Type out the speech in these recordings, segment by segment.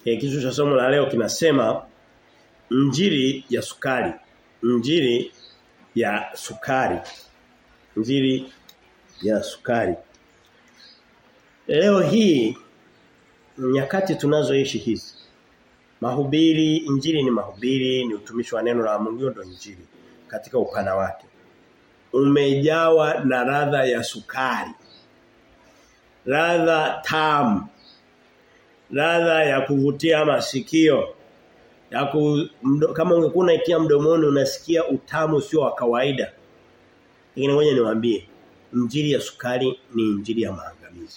E, kichwa cha somo la leo kinasema Injili ya sukari. Injili ya sukari. Injili ya sukari. Leo hii nyakati tunazoishi hizi mahubiri injili ni mahubiri ni utumishi wa neno la Mungu ndio injili katika upana wake umejawa na ladha ya sukari ladha tamu ladha ya kuvutia masikio ya ku, mdo, kama ungekuwa unaitia mdomoni unasikia utamu sio wa kawaida lakini ngoja niwaambie injili ya sukari ni injili ya maangamizi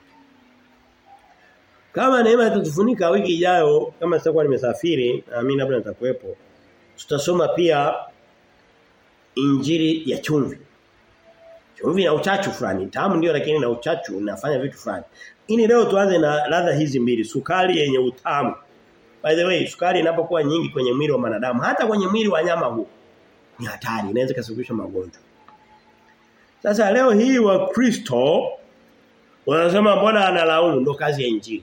kama neema itatufunika wiki ijayo kama sitakuwa nimesafiri na mimi labda nitakuwepo tutasoma pia injili ya chumvi chumvi na uchachu fulani tamu ndio lakini na uchachu unafanya vitu fulani ini leo tuanze na ladha hizi mbili sukari yenye utamu by the way sukari inapokuwa nyingi kwenye mwili wa wanadamu hata kwenye mwili wa nyama huu ni hatari inaweza kusababisha magonjwa sasa leo hii wa Kristo wanasema mbona analaumu ndo kazi ya injili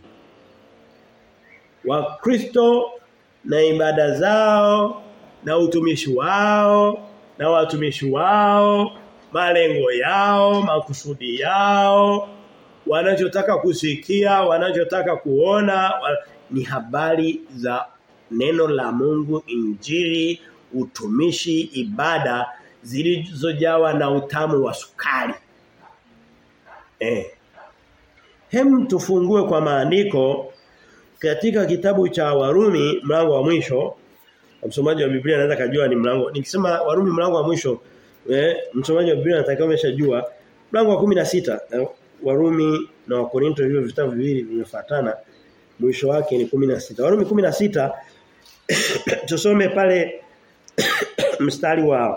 Wakristo na ibada zao na utumishi wao na watumishi wao malengo yao makusudi yao wanachotaka kusikia wanachotaka kuona wa, ni habari za neno la Mungu injili utumishi ibada zilizojawa na utamu wa sukari eh hem tufungue kwa maandiko katika kitabu cha Warumi mlango wa mwisho msomaji wa Biblia anaweza kujua ni mlango nikisema Warumi mlango wa mwisho eh msomaji wa Biblia anatakiwa ameshajua mlango wa 16 eh, Warumi na Wakorinto hivyo vitabu viwili vimefuatana mwisho wake ni 16 Warumi 16 tusome pale mstari wa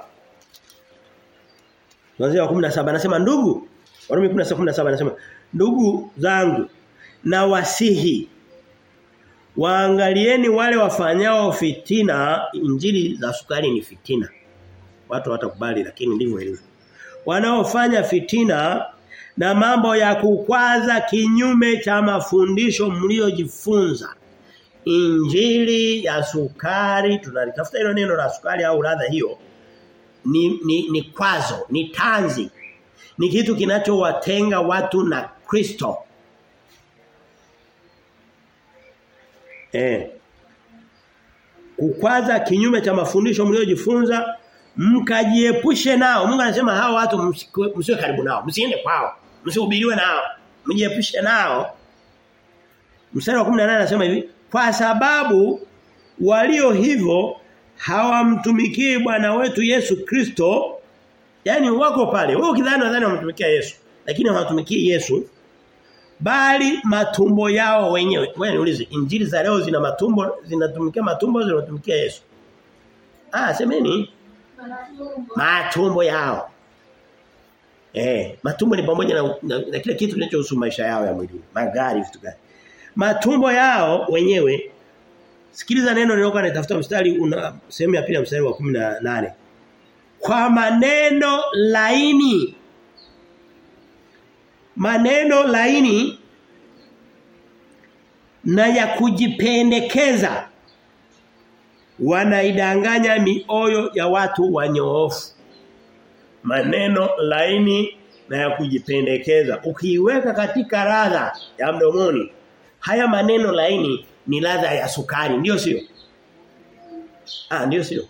Mwanzo wa 17 anasema ndugu Warumi 16:17 anasema ndugu zangu na wasihi waangalieni wale wafanyao fitina injili za sukari ni fitina watu watakubali lakini ndivyo ilivyo wanaofanya fitina na mambo ya kukwaza kinyume cha mafundisho mliojifunza injili ya sukari tunalitafuta hilo neno la sukari au ladha hiyo ni, ni ni kwazo ni tanzi ni kitu kinachowatenga watu na Kristo eh kukwaza kinyume cha mafundisho mliojifunza mkajiepushe nao Mungu anasema hao watu msiwe karibu nao msiende kwao msihubiriwe nao mjiepushe nao mstari wa 18 anasema hivi kwa sababu walio hivyo hawamtumikii Bwana wetu Yesu Kristo yani wako pale wewe ukidhani nadhani wamtumikia Yesu lakini hawatumikii Yesu bali matumbo yao wenyewe wewe niulize injili za leo zina matumbo zinatumikia matumbo zinatumikia Yesu ah semeni matumbo yao eh matumbo ni pamoja na, na, na kila kitu kinachohusu maisha yao ya mwili magari vitu gani matumbo yao wenyewe Sikiliza neno nilokuwa natafuta mstari una sehemu ya pili mstari wa 18. Kwa maneno laini maneno laini na ya kujipendekeza wanaidanganya mioyo ya watu wanyoofu. Maneno laini na ya kujipendekeza. Ukiiweka katika ladha ya mdomoni haya maneno laini ni ladha ya sukari ndio sio ah ndio sio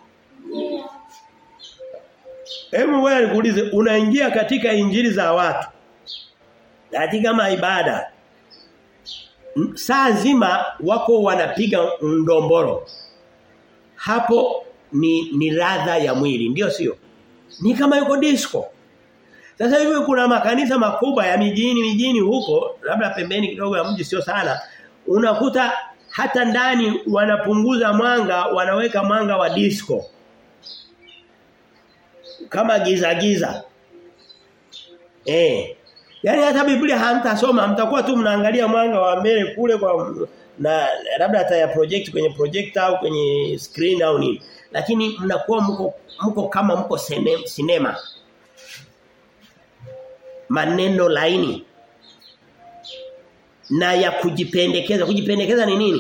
Hebu wewe nikuulize unaingia katika injili za watu katika maibada saa nzima wako wanapiga ndomboro hapo ni ni ladha ya mwili ndio sio ni kama yuko disco sasa hivi kuna makanisa makubwa ya mijini mijini huko labda pembeni kidogo ya mji sio sana unakuta hata ndani wanapunguza mwanga wanaweka mwanga wa disco kama giza giza eh yani hata Biblia hamtasoma mtakuwa tu mnaangalia mwanga wa mbele kule kwa na labda hata ya project kwenye projector au kwenye screen au nini lakini mnakuwa mko mko kama mko sinema maneno laini na ya kujipendekeza kujipendekeza ni nini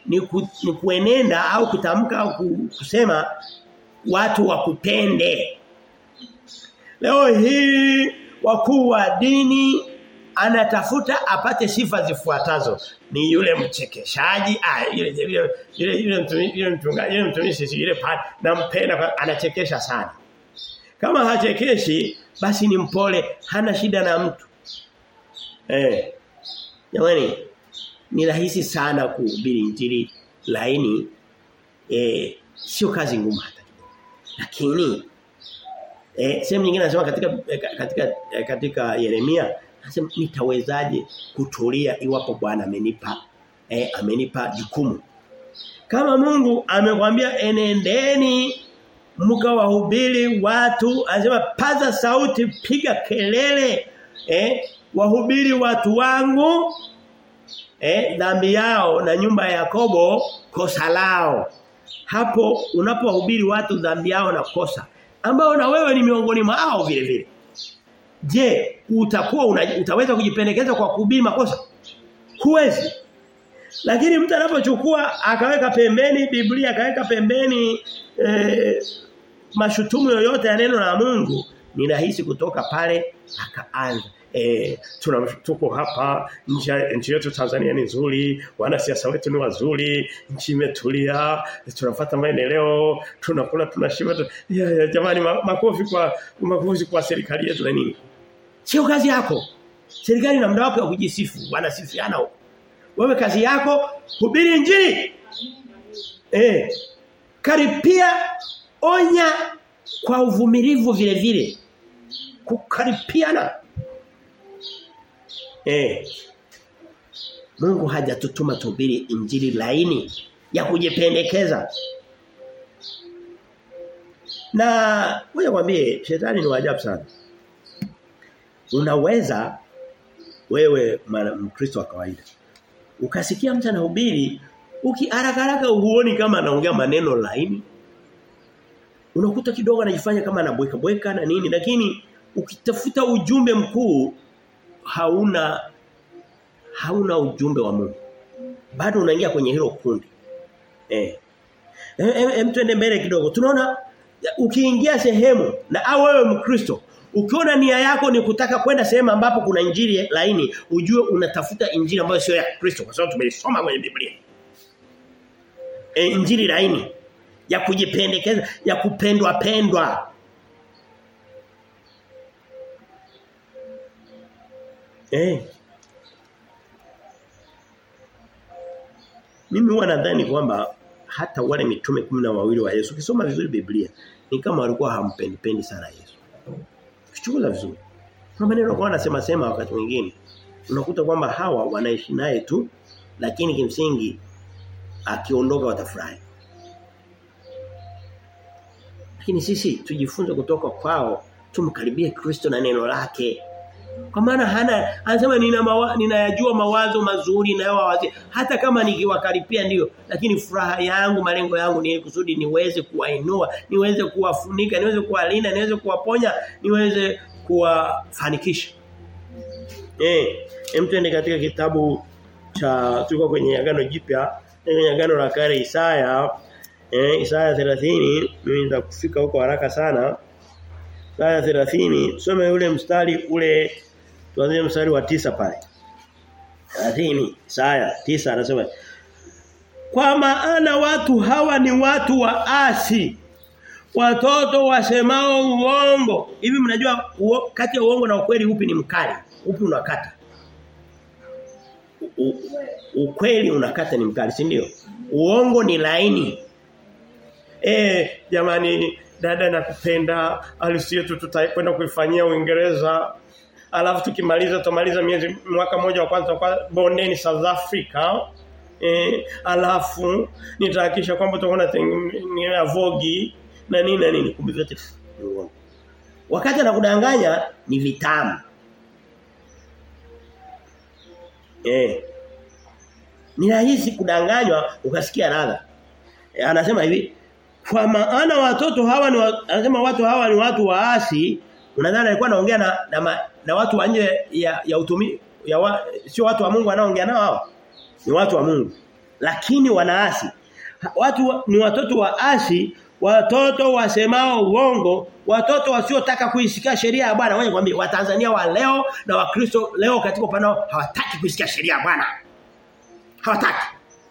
ni, ku, ni kuenenda au kutamka au kusema watu wakupende. Leo hii wakuu wa dini anatafuta apate sifa zifuatazo ni yule mchekeshaji ah yule yule yule yule mtumishi yule mchungaji yule mtumishi yule pale nampenda anachekesha sana kama hachekeshi basi ni mpole hana shida na mtu eh jamani ni rahisi sana kuhubiri injili laini eh sio kazi ngumu hata lakini eh sehemu nyingine anasema katika katika katika Yeremia Anasema nitawezaje kutulia iwapo Bwana amenipa eh amenipa jukumu. Kama Mungu amekwambia enendeni mkawahubiri watu, anasema paza sauti, piga kelele, eh wahubiri watu wangu eh dhambi yao na nyumba ya Yakobo kosa lao. Hapo unapohubiri watu dhambi yao na kosa ambao na wewe ni miongoni mwao vile vile. Je, utakuwa una, utaweza kujipendekeza kwa kuhubiri makosa? Huwezi. Lakini mtu anapochukua akaweka pembeni Biblia akaweka pembeni e, mashutumu yoyote ya neno la Mungu, ni rahisi kutoka pale akaanza eh tuna tuko hapa nchi nchi yetu Tanzania ni nzuri wanasiasa wetu ni wazuri nchi imetulia tunafuata maendeleo tunakula tunashiba tu, ya, ya, jamani makofi kwa makofi kwa serikali yetu na nini sio kazi yako serikali ina muda wake wa kujisifu wanasifiana huko wewe kazi yako hubiri injili eh karipia onya kwa uvumilivu vile vile kukaripiana Eh. Mungu hajatutuma tuhubiri injili laini ya kujipendekeza. Na ngoja kwambie shetani ni wajabu sana. Unaweza wewe mkristo wa kawaida ukasikia mtu anahubiri ukiharaka haraka huoni kama anaongea maneno laini unakuta kidogo anajifanya kama anabweka bweka na nini lakini ukitafuta ujumbe mkuu hauna hauna ujumbe wa Mungu. Bado unaingia kwenye hilo kundi. Eh. Hem twende mbele kidogo. Tunaona ukiingia sehemu na au wewe Mkristo ukiona nia yako ni kutaka kwenda sehemu ambapo kuna injili laini, ujue unatafuta injili ambayo sio ya Kristo kwa sababu tumeisoma kwenye Biblia. E, injili laini ya kujipendekeza, ya kupendwa pendwa. Eh. Mimi huwa nadhani kwamba hata wale mitume kumi na wawili wa Yesu ukisoma vizuri Biblia ni kama walikuwa hampendi pendi sana Yesu. Ukichunguza vizuri. Kuna maneno kwa anasema sema wakati mwingine unakuta kwamba hawa wanaishi naye tu lakini kimsingi akiondoka watafurahi. Lakini sisi tujifunze kutoka kwao tumkaribie Kristo na neno lake. Kwa maana hana anasema nina mawa, ninayajua mawazo mazuri na wazi hata kama nikiwakaripia ndio lakini furaha yangu malengo yangu ni kusudi niweze kuwainua niweze kuwafunika niweze kuwalinda niweze kuwaponya niweze kuwafanikisha eh hem tuende katika kitabu cha tulikuwa kwenye agano jipya kwenye agano la kale Isaya eh Isaya 30 mimi nitakufika huko haraka sana Isaya 30 tusome ule mstari ule tuanze mstari wa tisa pale 30 Isaya 9 anasema Kwa maana watu hawa ni watu wa asi watoto wasemao uongo hivi mnajua uo, kati ya uongo na ukweli upi ni mkali upi unakata U, ukweli unakata ni mkali si ndio uongo ni laini eh jamani dada nakupenda harusi yetu tutakwenda kuifanyia Uingereza alafu tukimaliza tumaliza miezi mwaka mmoja wa kwanza kwa bondeni South Africa eh alafu nitahakisha kwamba tutakuwa na vogi na nini na nini kumbe vyote wakati anakudanganya ni vitamu eh ni rahisi kudanganywa ukasikia ladha e, anasema hivi kwa maana watoto hawa ni wa, anasema watu hawa ni watu waasi unadhani alikuwa anaongea na, na, ma, na watu wa nje ya ya utumi ya wa, sio watu wa Mungu anaoongea nao hawa ni watu wa Mungu lakini wanaasi. Watu ni watoto wa asi, watoto wasemao uongo, watoto wasiotaka kuisikia sheria ya Bwana. Wewe kwambie Watanzania wa leo na Wakristo leo katika upande hawataki kuisikia sheria ya Bwana. Hawataki.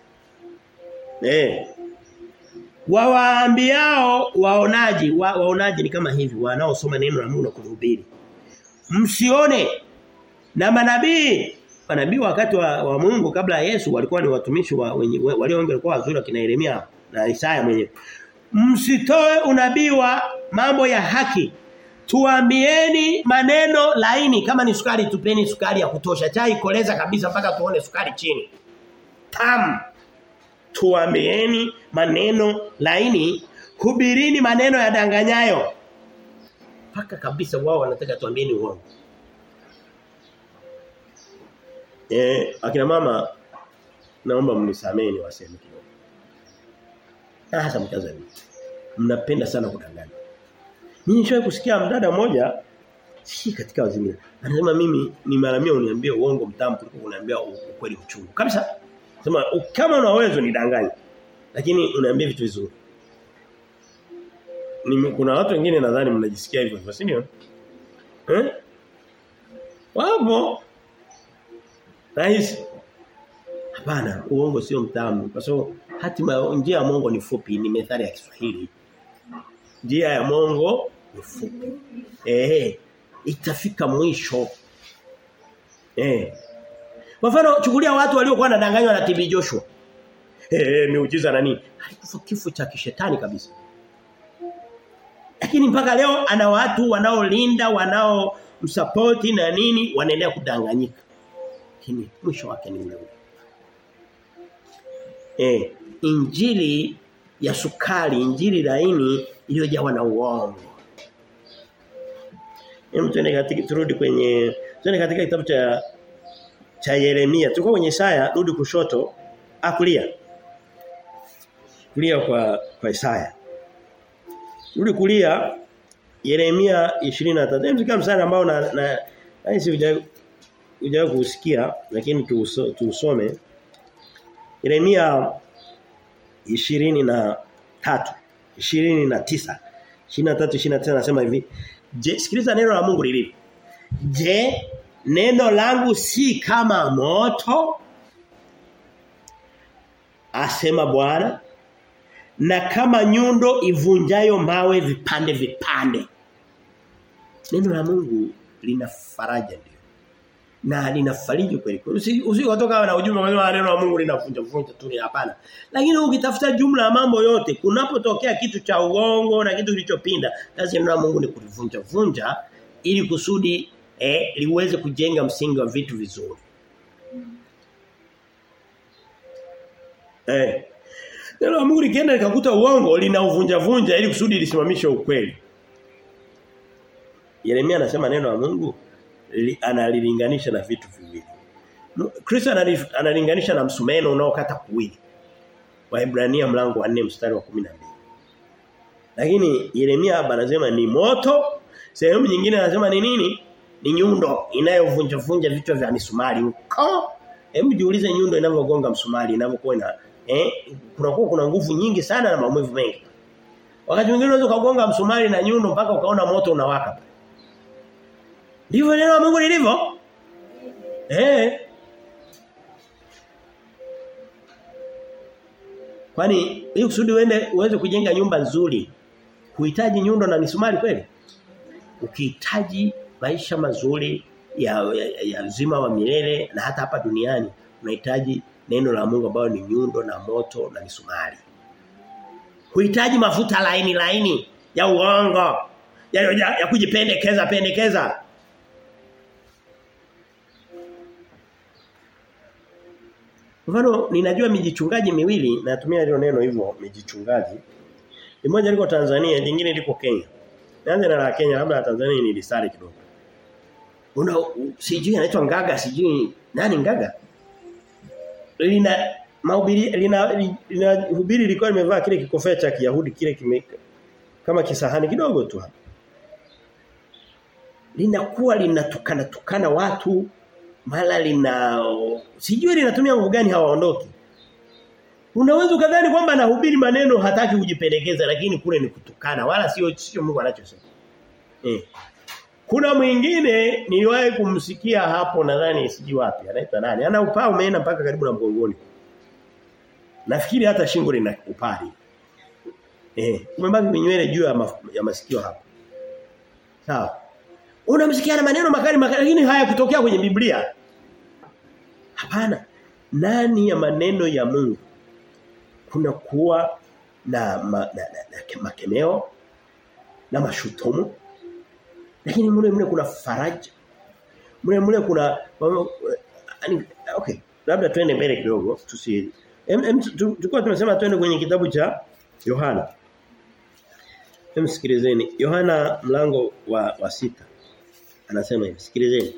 Eh. Wawaambiao waonaji, wa, waonaji ni kama hivi, wanaosoma neno la Mungu na kuhubiri. Msione na manabii manabii wakati wa, wa Mungu kabla ya Yesu walikuwa ni watumishi wa walio wengi walikuwa wazuri akina Yeremia na Isaya mwenyewe. Msitoe unabii wa mambo ya haki. Tuambieni maneno laini kama ni sukari tupeni sukari ya kutosha. Chai koleza kabisa mpaka tuone sukari chini. Tamu. Tuambieni maneno laini, hubirini maneno ya danganyayo. Paka kabisa wao wanataka tuambieni uongo. Eh, akina mama naomba mnisamee waseme kidogo. Na hasa mtazamaji. Mnapenda sana kudanganya. Mimi nishawahi kusikia mdada mmoja si katika wazimia. Anasema mimi ni mara mia uniambie uongo mtamu kuliko kuniambia ukweli mchungu. Kabisa. Sema kama una uwezo nidanganye. Lakini uniambie vitu vizuri. Ni kuna watu wengine nadhani mnajisikia hivyo, si ndio? Eh? Wapo Rahisi. Hapana, uongo sio mtamu. Kwa sababu hatima njia ya Mungu ni fupi, ni methali ya Kiswahili. Njia ya Mungu ni fupi. Eh, itafika mwisho. Eh. Kwa mfano chukulia watu waliokuwa wanadanganywa na TB Joshua. Eh, miujiza na nini? Alikufa kifo cha kishetani kabisa. Lakini mpaka leo ana watu wanaolinda, wanao msapoti na nini wanaendelea kudanganyika lakini mwisho wake ni ule ule. Eh, injili ya sukari, injili laini iliyojawa na uongo. Hem tuende katika turudi kwenye tuende katika kitabu cha cha Yeremia. Tuko kwenye Isaya, rudi kushoto, akulia. Kulia kwa kwa Isaya. Rudi kulia Yeremia 23. Hem tukiwa msana ambao na na na hujawahi kusikia lakini tuusome Yeremia 23 29 23 29 nasema hivi je sikiliza neno la Mungu lilivyo je neno langu si kama moto asema Bwana na kama nyundo ivunjayo mawe vipande vipande neno la Mungu lina faraja ndio na linafariji kweli kweli. Usikotoka na ujumbe kwa neno la Mungu linavunja vunja tu hapana. Lakini ukitafuta jumla ya mambo yote kunapotokea kitu cha uongo na kitu kilichopinda, kazi ya neno la Mungu ni kulivunja vunja ili kusudi eh, liweze kujenga msingi wa vitu vizuri. Eh. Neno la Mungu likienda likakuta uongo linauvunja vunja ili kusudi lisimamishe ukweli. Yeremia anasema neno la Mungu li, analilinganisha na vitu viwili. Kristo analinganisha na msumeno unaokata kuwili. Waebrania mlango wa 4 mstari wa 12. Lakini Yeremia hapa anasema ni moto, sehemu nyingine anasema ni nini? Ni nyundo inayovunja vunja vichwa vya misumari. Uko Hebu jiulize nyundo inavyogonga msumari inavyokuwa ina eh kunakuwa kuna nguvu nyingi sana na maumivu mengi. Wakati mwingine unaweza kugonga msumari na nyundo mpaka ukaona moto unawaka. Ndivyo neno la Mungu lilivyo? Eh. Kwani ili kusudi uende uweze kujenga nyumba nzuri, huhitaji nyundo na misumari kweli? Ukihitaji maisha mazuri ya, ya, ya uzima wa milele na hata hapa duniani unahitaji neno la Mungu ambalo ni nyundo na moto na misumari. Huhitaji mafuta laini laini ya uongo ya, ya, ya kujipendekeza pendekeza. Mfano ninajua mijichungaji miwili natumia hilo neno hivyo mijichungaji. Mmoja liko Tanzania, jingine liko Kenya. Naanza na la Kenya labda la Tanzania ni lisari kidogo. Una sijui anaitwa Ngaga sijui nani Ngaga? Lina mahubiri lina, lina hubiri lilikuwa limevaa kile kikofia cha Kiyahudi kile kime kama kisahani kidogo tu hapa. Linakuwa linatukana tukana watu mara lina sijui linatumia nguvu gani hawaondoki. Unaweza ukadhani kwamba anahubiri maneno hataki kujipendekeza lakini kule ni kutukana wala sio sio Mungu anachosema. Eh. Kuna mwingine niliwahi kumsikia hapo nadhani siji wapi anaitwa nani? Ana upaa umeenda mpaka karibu na mgongoni. Nafikiri hata shingo lina upari. Eh, umebaki minywele juu ya, maf, ya masikio hapo. Sawa. Unamsikia na maneno makali makali lakini haya kutokea kwenye Biblia. Hapana. Nani ya maneno ya Mungu kuna kuwa na, ma, na, na, na makemeo na mashutumu lakini mle mle kuna faraja mle mle kuna okay labda twende mbele kidogo tusi tulikuwa tunasema twende kwenye kitabu cha Yohana Msikilizeni Yohana mlango wa, wa sita anasema hivi sikilizeni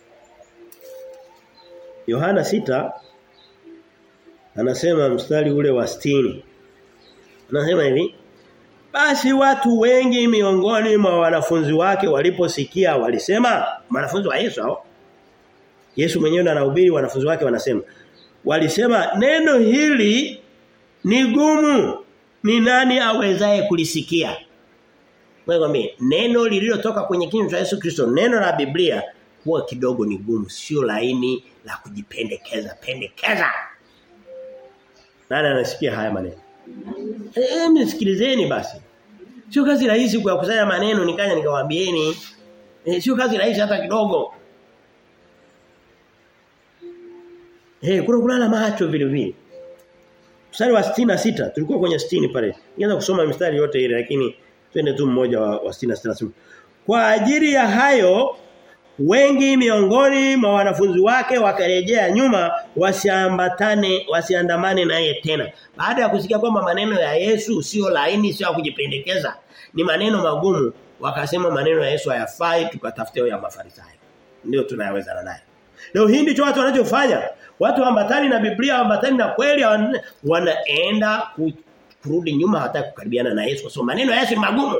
Yohana sita anasema mstari ule wa 60 anasema hivi basi watu wengi miongoni mwa wanafunzi wake waliposikia walisema wanafunzi wa Yesu hao Yesu mwenyewe anahubiri wanafunzi wake wanasema walisema neno hili ni gumu ni nani awezaye kulisikia Wewe neno lililotoka kwenye kinywa cha Yesu Kristo neno la Biblia huwa kidogo ni gumu sio laini la kujipendekeza pendekeza nani anasikia haya maneno Eh msikilizeni basi Sio kazi rahisi kuyakusanya maneno nikaja nikawaambieni. Eh sio kazi rahisi hata kidogo. Eh kuna kulala macho vile vile. Mstari wa 66 tulikuwa kwenye 60 pale. Nianza kusoma mstari yote ile lakini twende tu mmoja wa, wa 66. Kwa ajili ya hayo wengi miongoni mwa wanafunzi wake wakarejea nyuma wasiambatane wasiandamane naye tena baada ya kusikia kwamba maneno ya Yesu sio laini sio kujipendekeza ni maneno magumu wakasema maneno ya Yesu hayafai tukatafute ya mafarisayo ndio tunayaweza naye leo hii ndicho watu wanachofanya watu ambatani na Biblia ambatani na kweli wanaenda kurudi nyuma hata kukaribiana na Yesu kwa sababu maneno ya Yesu ni magumu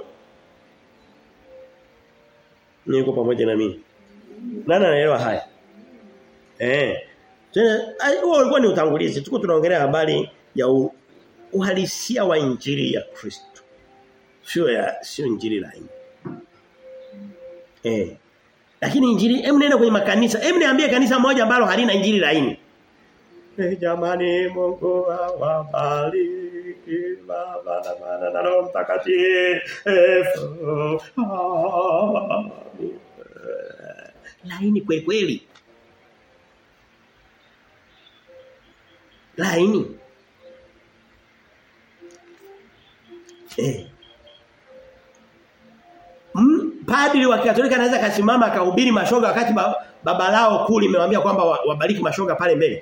niko pamoja na mimi nani anaelewa haya? Eh. Tena huo ulikuwa ni utangulizi. Tuko tunaongelea habari ya u, uhalisia wa injili ya Kristo. Sio ya sio injili laini. Eh. Lakini injili hem nenda kwenye makanisa. Hem niambie kanisa moja ambalo halina injili laini. Eh jamani Mungu awabariki baba na mwana na roho mtakatifu. laini kweli kweli. Laini. Eh. Mm, padri wa Katolika anaweza kasimama akahubiri mashoga wakati baba lao kuli imemwambia kwamba wabariki mashoga pale mbele.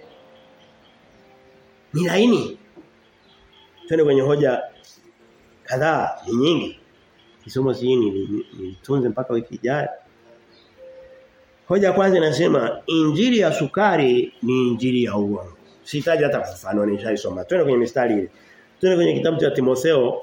Ni laini. Twende kwenye hoja kadhaa ni nyingi. Kisomo si nilitunze mpaka wiki ijayo. Hoja kwanza inasema injili ya sukari ni injili ya uongo. Sihitaji hata kufafanua nishaisoma. Twende kwenye mistari ile. Twende kwenye kitabu cha Timotheo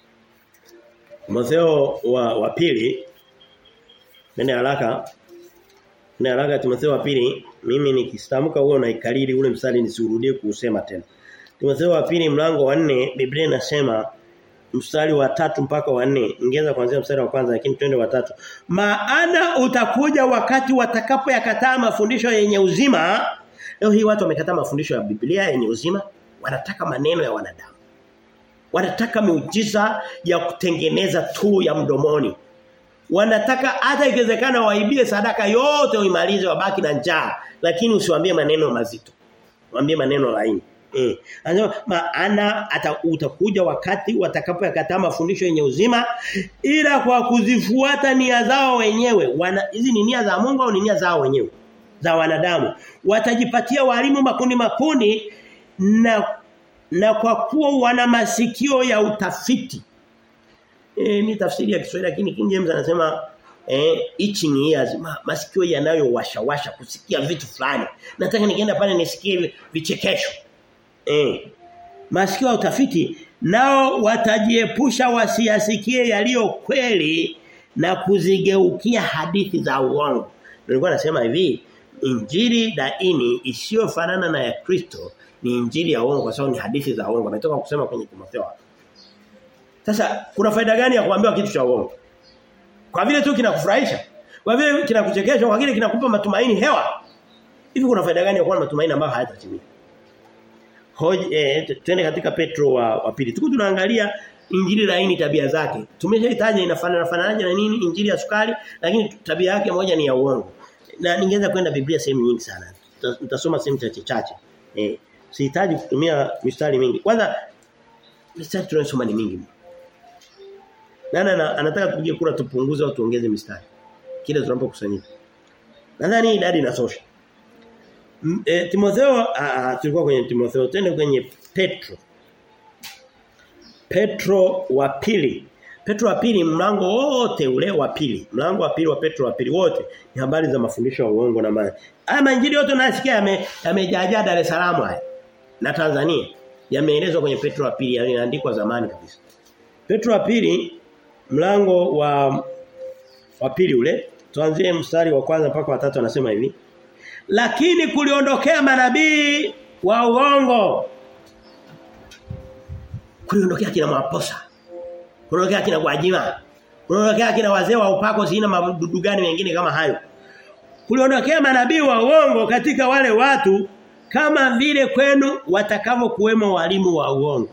Timotheo wa, wa pili. Nene haraka. Nene haraka Timotheo wa pili. Mimi nikistamka huo na ikariri ule mstari nisiurudie kuusema tena. Timotheo wa pili mlango wa 4 Biblia inasema mstari wa tatu mpaka wa nne ingeza kuanzia mstari wa kwanza lakini twende wa tatu maana utakuja wakati watakapo yakataa mafundisho yenye uzima leo hii watu wamekataa mafundisho ya Biblia yenye uzima wanataka maneno ya wanadamu wanataka miujiza ya kutengeneza tu ya mdomoni wanataka hata ikiwezekana waibie sadaka yote uimalize wabaki na njaa lakini usiwaambie maneno mazito waambie maneno laini Eh. Anasema maana ata, utakuja wakati watakapoyakataa mafundisho yenye uzima ila kwa kuzifuata nia zao wenyewe. Wana hizi ni nia za Mungu au ni nia zao wenyewe? Za wanadamu. Watajipatia walimu makundi makundi na na kwa kuwa wana masikio ya utafiti. E, ni tafsiri ya Kiswahili lakini King James anasema eh itching ears ma, masikio yanayowashawasha kusikia vitu fulani. Nataka nikienda pale nisikie vichekesho. Eh. Masikio ya utafiti nao watajiepusha wasiyasikie yaliyo kweli na kuzigeukia hadithi za uongo. Nilikuwa nasema hivi, injili daini isiyofanana na ya Kristo ni injili ya uongo kwa sababu ni hadithi za uongo. Ametoka kusema kwenye Timotheo. Sasa kuna faida gani ya kuambiwa kitu cha uongo? Kwa vile tu kinakufurahisha. Kwa vile kinakuchekesha, kwa vile kinakupa matumaini hewa. Hivi kuna faida gani ya kuwa na matumaini ambayo hayatatimia? Hoje eh, twende katika Petro wa, wa pili. Tuko tunaangalia injili laini tabia zake. Tumeshahitaja inafanana fananaje na nini injili ya sukari lakini tabia yake moja ni ya uongo. Na ningeweza kwenda Biblia sehemu nyingi sana. Nitasoma sehemu chache chache. Eh, sihitaji kutumia mistari mingi. Kwanza mistari tunayosoma ni mingi. Nana anataka tupige kura tupunguze au tuongeze mistari. Kile tunapokusanyika. Nadhani idadi inatosha. E, Timotheo tulikuwa kwenye Timotheo tena kwenye Petro. Petro wa pili. Petro wa pili mlango wote ule wa pili. Mlango wa pili wa Petro wa pili wote ni habari za mafundisho ya uongo na maana. Haya manjili yote unasikia yame yamejajaa Dar es Salaam haya na Tanzania. Yameelezwa kwenye Petro wa pili yaliandikwa zamani kabisa. Petro wa pili mlango wa wa pili ule tuanzie mstari wa kwanza mpaka wa tatu anasema hivi lakini kuliondokea manabii wa uongo kuliondokea kina maposa kuliondokea kina Gwajima kuliondokea kina wazee wa upako sina madudu gani mengine kama hayo kuliondokea manabii wa uongo katika wale watu kama vile kwenu watakavyo kuwemo walimu wa uongo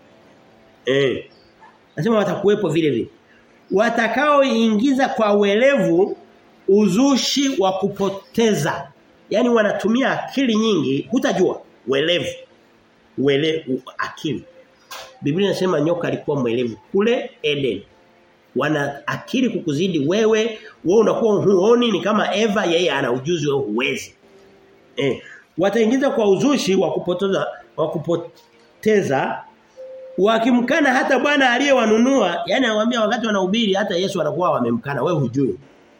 eh nasema watakuwepo vile vile watakaoingiza kwa uelevu uzushi wa kupoteza yani wanatumia akili nyingi hutajua uelevu uele akili Biblia inasema nyoka alikuwa mwelevu kule Eden wana akili kukuzidi wewe wewe unakuwa huoni ni kama Eva yeye ana ujuzi wewe huwezi eh wataingiza kwa uzushi wa kupoteza wa kupoteza wakimkana hata Bwana aliyewanunua yani anawaambia wakati wanahubiri hata Yesu anakuwa wamemkana wewe hujui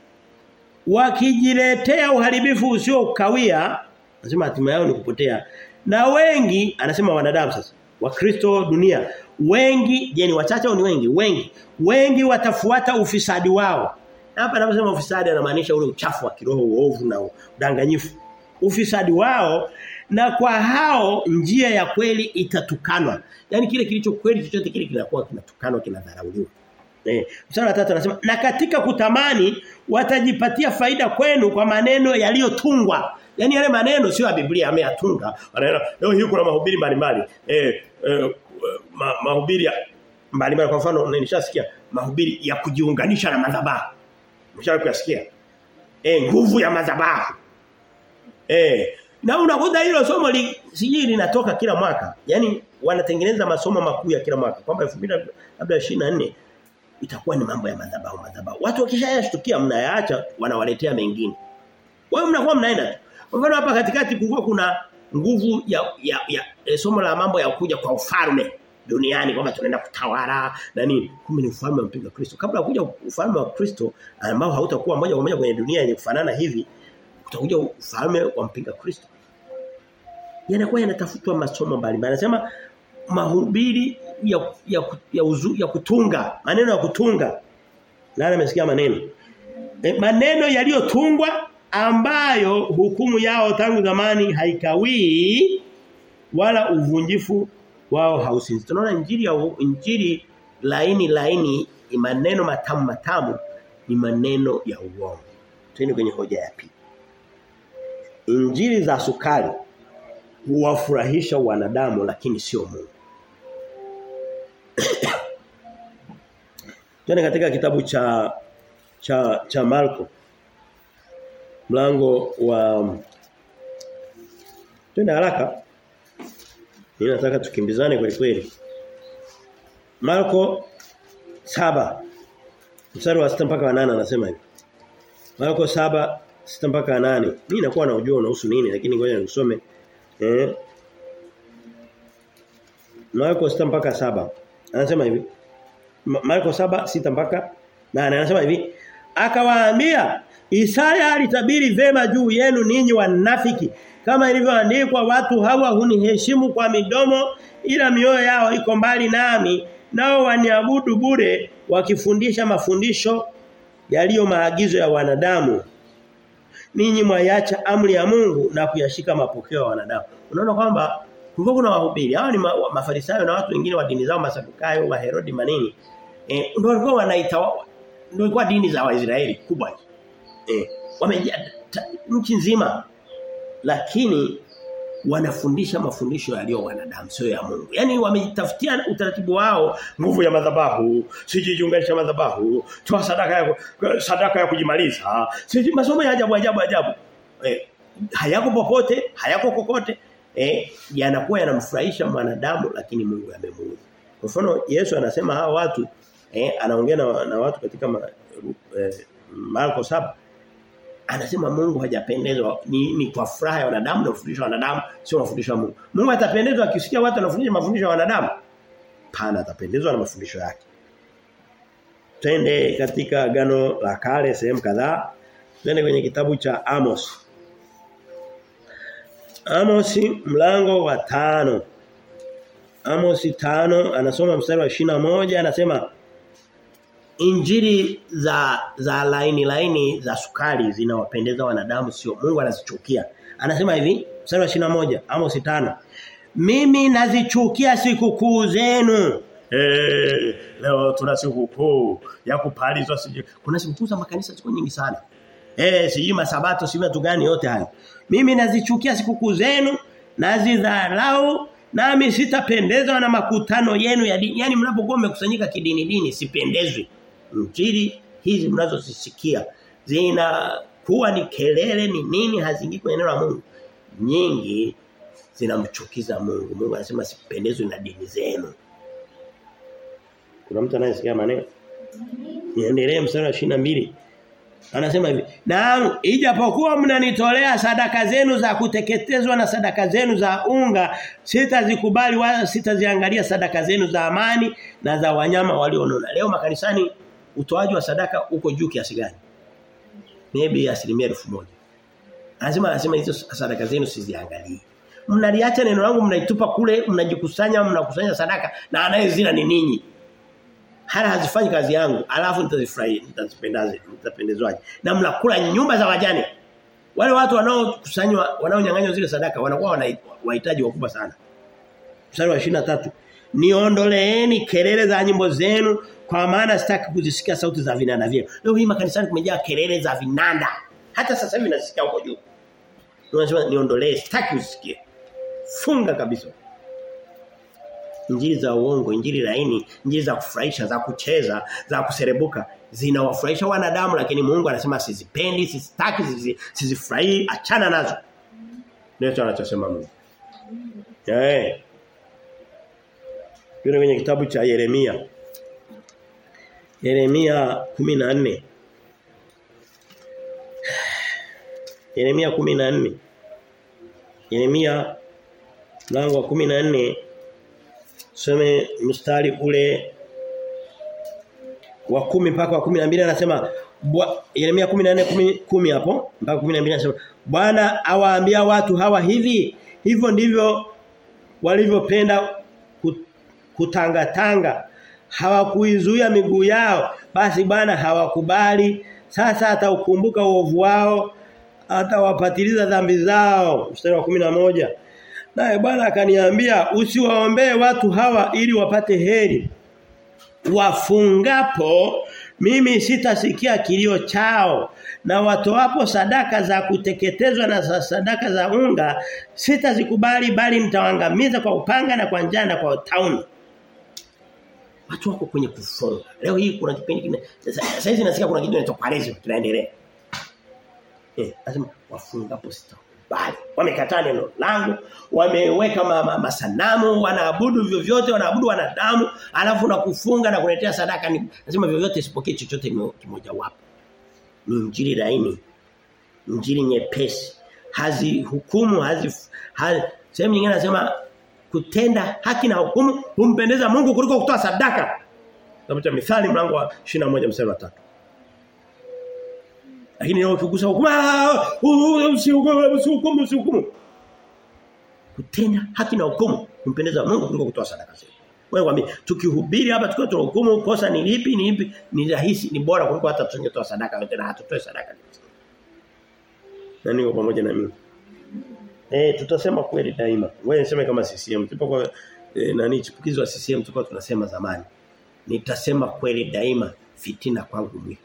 wakijiletea uharibifu usio kawia anasema hatima yao ni kupotea na wengi anasema wanadamu sasa wakristo dunia wengi je ni wachache au ni wengi wengi wengi watafuata ufisadi wao hapa anaposema ufisadi anamaanisha ule uchafu wa kiroho uovu na udanganyifu ufisadi wao na kwa hao njia ya kweli itatukanwa yani kile kilicho kweli chochote kile kinakuwa kinatukanwa kinadharauliwa Eh, mstari wa 3 anasema na katika kutamani watajipatia faida kwenu kwa maneno yaliyotungwa. Yaani yale maneno sio ya Biblia ameyatunga. Anaona leo hii kuna mahubiri mbalimbali. Eh, eh ma, mahubiri mbalimbali kwa mfano nilishasikia mahubiri ya kujiunganisha na madhabahu. Mshawahi kuyasikia? Eh, nguvu ya madhabahu. Eh, na unakuta hilo somo li, sijui linatoka kila mwaka. Yaani wanatengeneza masomo makuu ya kila mwaka. Kwamba 2024 itakuwa ni mambo ya madhabahu madhabahu. Watu wakishayashtukia mnayaacha wanawaletea mengine. Wao mnakuwa mnaenda tu. Kwa mfano hapa katikati kulikuwa kuna nguvu ya ya, ya e, somo la mambo ya kuja kwa ufalme duniani kwamba tunaenda kutawala na nini. Kumbe ni ufalme wa mpinga Kristo. Kabla kuja ufalme wa Kristo ambao hautakuwa moja kwa moja kwenye dunia yenye kufanana hivi, utakuja ufalme wa mpinga Kristo. Yanakuwa yanatafutwa masomo mbalimbali. Anasema mahubiri ya ya ya, uzu, ya kutunga, maneno ya kutunga. Nani amesikia maneno? E, maneno yaliyotungwa ambayo hukumu yao tangu zamani haikawii wala uvunjifu wao hausinzi. Tunaona injili ya injili laini laini maneno matamu matamu ni maneno ya uongo. Twende kwenye hoja ya pili. Injili za sukari huwafurahisha wanadamu lakini sio Mungu. Twende katika kitabu cha cha cha Marko mlango wa Twende haraka. Mimi nataka tukimbizane kweli kweli. Marko saba mstari wa 6 mpaka wa 8 anasema hivi. Marko saba 6 mpaka 8. Mimi nakuwa na ujua unahusu nini lakini ngoja nisome. Eh. Marko 6 mpaka 7. Anasema hivi. Marko 7 6 mpaka 8 anasema hivi. Akawaambia Isaya alitabiri vema juu yenu ninyi wanafiki kama ilivyoandikwa watu hawa huniheshimu kwa midomo ila mioyo yao iko mbali nami nao waniabudu bure wakifundisha mafundisho yaliyo maagizo ya wanadamu ninyi mwaiacha amri ya Mungu na kuyashika mapokeo ya wanadamu. Unaona kwamba kulikuwa kuna wahubiri. Hao ni ma, mafarisayo na watu wengine wa dini zao masadukayo, wa Herodi manini. Eh ndio walikuwa wanaita ndio ilikuwa dini za Waisraeli kubwa. Eh wamejaa nchi nzima. Lakini wanafundisha mafundisho yaliyo wanadamu sio ya Mungu. Yaani wamejitafutia utaratibu wao nguvu ya madhabahu, sijiunganisha madhabahu, toa sadaka ya sadaka ya kujimaliza. Siji masomo ya ajabu ajabu ajabu. Eh, hayako popote, hayako kokote. Eh, yanakuwa yanamfurahisha mwanadamu lakini Mungu amemuudhi. Kwa mfano Yesu anasema hawa watu eh, anaongea na, na watu katika ma, eh, Marko 7 anasema Mungu hajapendezwa ni, ni kwa furaha ya wanadamu na kufundisha wanadamu sio mafundisho ya Mungu. Mungu atapendezwa akisikia watu wanafundisha mafundisho ya wanadamu? Pana atapendezwa na mafundisho yake. Twende katika agano la kale sehemu kadhaa. Twende kwenye kitabu cha Amos. Amos mlango wa tano Amos tano anasoma mstari wa shina moja anasema Injili za za laini laini za sukari zinawapendeza wanadamu sio Mungu anazichukia. Anasema hivi, mstari wa moja Amos 5. Mimi nazichukia sikukuu zenu. Eh, leo tuna sikukuu ya kupalizwa sije. Kuna sikukuu za makanisa ziko nyingi sana. Eh, sijui masabato sijui watu gani yote hayo. Mimi nazichukia sikukuu zenu, nazidharau nami sitapendezwa na makutano yenu ya dini. Yaani mnapokuwa mmekusanyika kidini dini sipendezwi injili hizi mnazozisikia zina kuwa ni kelele ni nini hazingii kwenye neno la Mungu nyingi zinamchukiza Mungu Mungu anasema sipendezwi na dini zenu kuna mtu anayesikia maneno niendelee mstari wa mbili Anasema hivi, "Naam, ijapokuwa mnanitolea sadaka zenu za kuteketezwa na sadaka zenu za unga, sitazikubali wala sitaziangalia sadaka zenu za amani na za wanyama walionona." Leo makanisani utoaji wa sadaka uko juu kiasi gani? Maybe asilimia elfu moja. Anasema anasema hizo sadaka zenu siziangalie. Mnaliacha neno langu mnaitupa kule, mnajikusanya, mnakusanya sadaka na anayezina ni ninyi. Hala hazifanyi kazi yangu, alafu nitazifurahi, nitazipendaze, nitapendezwaje. Na mnakula nyumba za wajane. Wale watu wanaokusanywa, wanaonyang'anywa zile sadaka wanakuwa wahitaji wakubwa sana. Mstari wa 23. Niondoleeni kelele za nyimbo zenu kwa maana sitaki kuzisikia sauti za vinanda vyenu. Leo hii makanisani kumejaa kelele za vinanda. Hata sasa hivi nasikia huko juu. Unasema niondolee sitaki kuzisikia. Funga kabisa. Injili za uongo, injili laini, injili za kufurahisha, za kucheza, za kuserebuka zinawafurahisha wanadamu lakini Mungu anasema sizipendi, sizitaki, sizifurahii, achana nazo. Ndio anachosema Mungu. Eh. Yule kwenye kitabu cha Yeremia. Yeremia 14. Yeremia 14. Yeremia mlango wa 14 some mstari ule wa kumi mpaka wa 12 anasema Yeremia 14 10 hapo mpaka 12 anasema Bwana awaambia watu hawa hivi hivyo ndivyo walivyopenda kutangatanga hawakuizuia miguu yao basi Bwana hawakubali sasa ataukumbuka uovu wao atawapatiliza dhambi zao mstari wa 11 naye Bwana akaniambia usiwaombee watu hawa ili wapate heri wafungapo mimi sitasikia kilio chao na watoapo sadaka za kuteketezwa na sadaka za unga sitazikubali bali nitawaangamiza kwa upanga na kwa njaa na kwa tauni watu wako kwenye kufunga leo hii kuna kipindi kine sasa hizi nasikia kuna kitu kinaitwa parezi kinaendelea eh lazima wafungapo sitakubali wamekataa neno langu wameweka ma, ma, masanamu wanaabudu vyovyote wanaabudu wanadamu alafu na kufunga na kuletea sadaka ni lazima vyovyote isipokee chochote kimoja wapo ni injili laini injili nyepesi hazi hukumu hazi, hazi sehemu nyingine anasema kutenda haki na hukumu humpendeza Mungu kuliko kutoa sadaka. Kitabu cha Mithali mlango wa 21 mstari wa 3. Lakini leo ukigusa hukumu usihukumu usihukumu. Kutenda haki na hukumu humpendeza Mungu kuliko kutoa sadaka zetu. Wewe kwambie tukihubiri hapa tukiwa tunahukumu kosa ni lipi ni lipi ni rahisi ni bora kuliko hata tusingetoa sadaka yote na hatutoe sadaka. na niko pamoja na mimi. Eh tutasema kweli daima. Wewe niseme kama CCM tupo kwa e, nani chipukizi wa CCM tulikuwa tunasema zamani. Nitasema kweli daima fitina kwangu mwiko.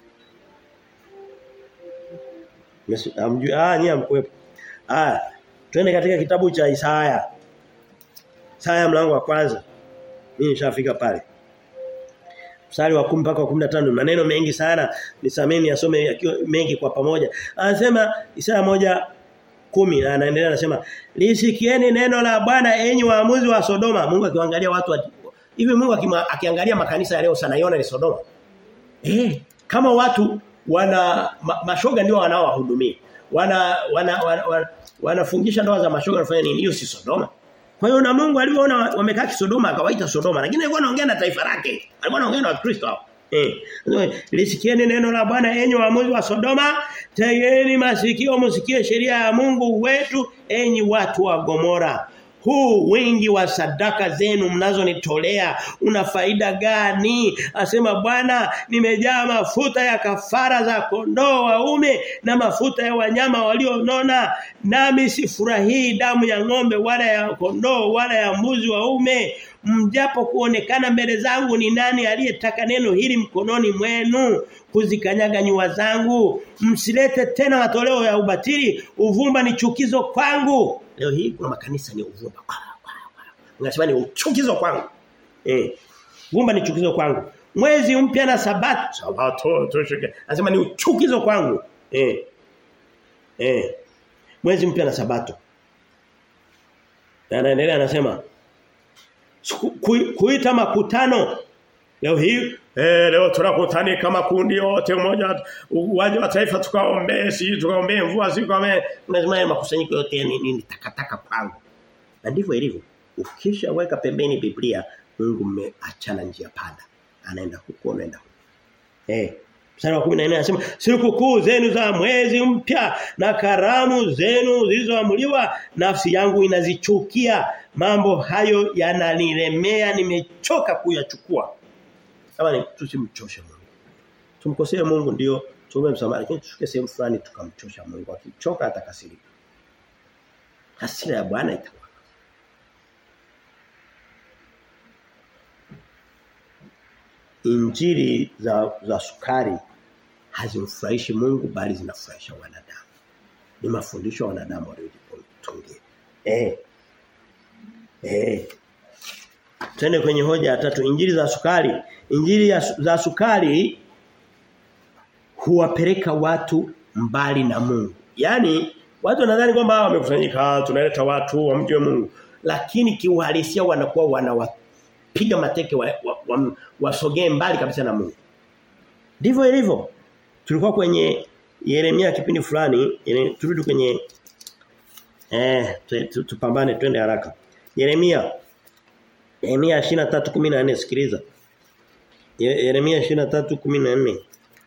Yesu amjui ah ni amkwepo. Ah twende katika kitabu cha Isaya. Isaya mlango wa kwanza. Mimi nishafika pale. Mstari wa 10 mpaka wa 15 maneno mengi sana nisameni asome yakiwa mengi kwa pamoja. Anasema Isaya moja kumi na anaendelea anasema lisikieni neno la Bwana enyi waamuzi wa Sodoma. Mungu akiangalia watu wa, hivi Mungu akima, akiangalia makanisa ya leo sana yona ni Sodoma. Eh kama watu wana ma, mashoga ndio wanaowahudumia. Wana wana, wana, wana wanafungisha ndoa za mashoga wanafanya nini? Hiyo si Sodoma. Kwa hiyo na Mungu alipoona wamekaa Sodoma akawaita Sodoma lakini alikuwa anaongea na taifa lake. Alikuwa anaongea na Wakristo hao. Eh. Lisikieni neno la Bwana enyi waamuzi wa Sodoma, tegeni masikio msikie sheria ya Mungu wetu enyi watu wa Gomora. Huu wingi wa sadaka zenu mnazonitolea una faida gani? Asema Bwana, nimejaa mafuta ya kafara za kondoo waume na mafuta ya wanyama walionona, nami sifurahii damu ya ng'ombe wala ya kondoo wala ya mbuzi waume. Mjapo kuonekana mbele zangu ni nani aliyetaka neno hili mkononi mwenu kuzikanyaga nyua zangu msilete tena matoleo ya ubatili uvumba ni chukizo kwangu leo hii kuna makanisa ni uvumba unasema ni chukizo kwangu eh uvumba ni chukizo kwangu mwezi mpya na sabato sabato tushike anasema ni chukizo kwangu eh eh mwezi mpya na sabato na anaendelea anasema kuita makutano leo hii Eh leo tunakutani kama kundi yote moja uwanja wa taifa tukaombee si tukaombee mvua si tukaombee lazima makusanyiko yote ni, ni takataka kwangu. Na ndivyo ilivyo. Ukisha weka pembeni Biblia Mungu mmeachana njia panda. Anaenda huko anaenda huko. Eh Mstari wa 14 anasema siku kuu zenu za mwezi mpya na karamu zenu zilizoamuliwa nafsi yangu inazichukia mambo hayo yananilemea nimechoka kuyachukua kama tusimchoshe Mungu. Tumkosee Mungu ndio tuombe msamaha lakini tushuke sehemu fulani tukamchosha Mungu. Akichoka atakasirika. Hasira ya Bwana itakuwa. Injili za za sukari hazimfurahishi Mungu bali zinafurahisha wanadamu. Ni mafundisho ya wanadamu waliojitungia. Eh. Eh. Twende kwenye hoja ya tatu injili za sukari. Injili ya, za sukari huwapeleka watu mbali na Mungu. Yaani watu wanadhani kwamba wamekusanyika tunaleta watu wamjue Mungu. Lakini kiuhalisia wanakuwa wanawapiga mateke wasogee wa, wa, wa mbali kabisa na Mungu. Ndivyo ilivyo. Tulikuwa kwenye Yeremia kipindi fulani, turudi kwenye eh tupambane twende haraka. Yeremia Yeremia 23:14 sikiliza. Yeremia 23:14.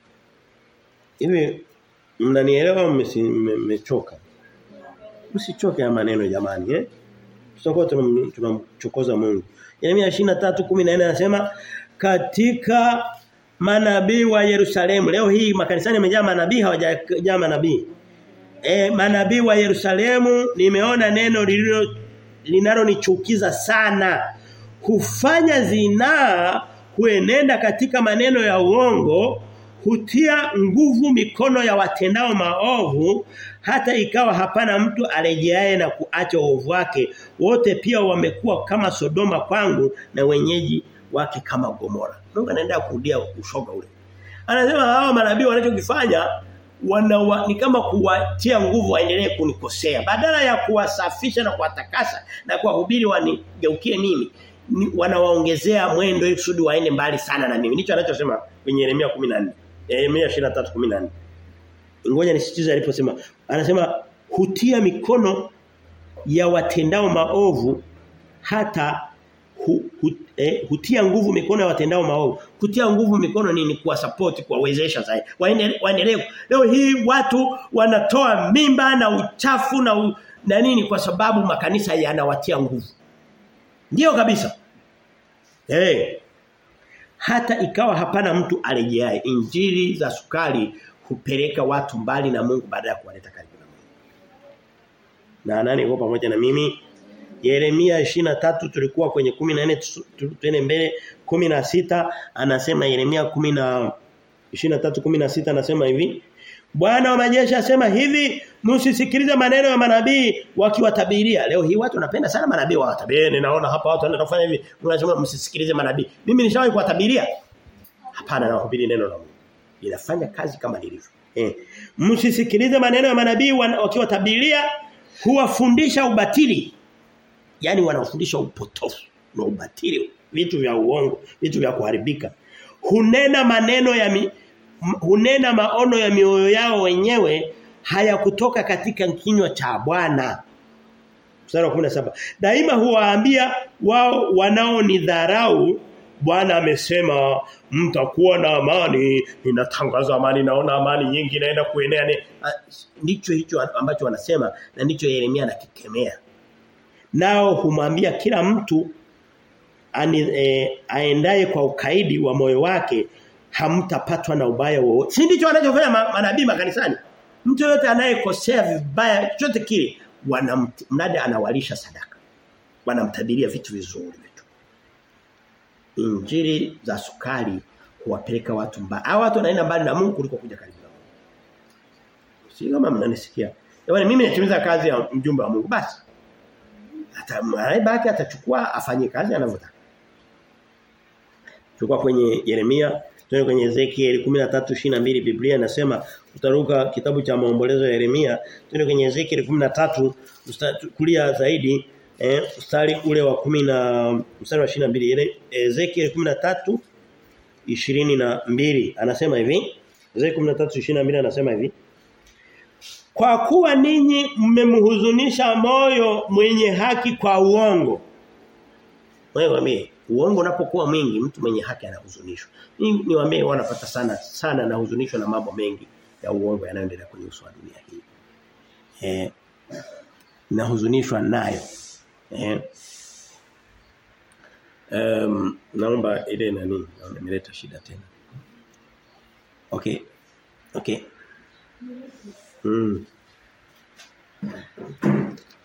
Hivi mnanielewa mmechoka? Msichoke ya maneno jamani eh? Tutakuwa tunamchokoza Mungu. Yeremia 23:14 anasema katika manabii wa Yerusalemu. Leo hii makanisani yamejaa manabii hawajajaa manabii. Eh manabii wa Yerusalemu nimeona neno lililo linalonichukiza sana kufanya zinaa kuenenda katika maneno ya uongo hutia nguvu mikono ya watendao maovu hata ikawa hapana mtu arejeaye na kuacha uovu wake wote pia wamekuwa kama Sodoma kwangu na wenyeji wake kama Gomora Mungu anaenda kurudia ushoga ule anasema hao manabii wanachokifanya wana wa, ni kama kuwatia nguvu waendelee kunikosea badala ya kuwasafisha na kuwatakasa na kuwahubiri wanigeukie mimi ni, wanawaongezea mwendo ili kusudi waende mbali sana na mimi ndicho anachosema kwenye Yeremia 14 Yeremia 23:14 ngoja nisitize aliposema anasema hutia mikono ya watendao maovu hata hu, hu, eh, hutia nguvu mikono ya watendao maovu kutia nguvu mikono nini kuwa support kuwawezesha zaidi waendelee leo hii watu wanatoa mimba na uchafu na u, na nini kwa sababu makanisa yanawatia nguvu Ndiyo kabisa. Eh. Hey. Hata ikawa hapana mtu arejeaye. Injili za sukari hupeleka watu mbali na Mungu baada ya kuwaleta karibu na na nani yuko pamoja na mimi Yeremia 23 tulikuwa kwenye 14 tuende mbele 16 anasema Yeremia 10 na 23 16 anasema hivi Bwana wa majeshi asema hivi msisikilize maneno ya manabii wakiwatabiria leo hii watu wanapenda sana manabii wawatabiri ninaona hapa watu wanaenda kufanya hivi unasema msisikilize manabii mimi nishawahi kuwatabiria hapana nahubiri neno la Mungu inafanya kazi kama lilivyo eh msisikilize maneno ya manabii wakiwatabiria huwafundisha ubatili yani wanafundisha upotofu na ubatili vitu vya uongo vitu vya kuharibika hunena maneno ya mi, hunena maono ya mioyo yao wenyewe hayakutoka katika kinywa cha Bwana mstari wa 17 daima huwaambia wao wanaonidharau Bwana amesema mtakuwa na amani ninatangaza amani naona amani nyingi inaenda kuenea ndicho hicho ambacho wanasema na ndicho Yeremia anakikemea nao humwambia kila mtu ani, e, aendaye kwa ukaidi wa moyo wake hamtapatwa na ubaya wowote. Si ndicho wanachofanya manabii makanisani? Mtu yote anayekosea vibaya chochote kile wanamnada anawalisha sadaka. Wanamtabiria vitu vizuri vitu. Injili za sukari huwapeleka watu mbali. Hao watu wanaenda mbali na Mungu kuliko kuja karibu na Mungu. Si kama mnanisikia. Yaani mimi natimiza kazi ya mjumbe wa Mungu basi hata baki atachukua afanye kazi anavyotaka. Chukua kwenye Yeremia, tuone kwenye Ezekiel 13:22 Biblia inasema utaruka kitabu cha maombolezo ya Yeremia, tuone kwenye Ezekiel 13 kulia zaidi eh mstari ule wa 10 na mstari wa 22 Ezekiel 13 22 anasema hivi Ezekiel 13:22 anasema hivi kwa kuwa ninyi mmemhuzunisha moyo mwenye haki kwa uongo. Wewe mimi uongo unapokuwa mwingi mtu mwenye haki anahuzunishwa. Mimi niwaambie wanapata sana sana na huzunishwa na mambo mengi ya uongo yanayoendelea kwenye uso wa dunia hii. Eh nahuzunishwa nayo. Eh Um, naomba ile nani naona imeleta shida tena. Okay. Okay. Mm.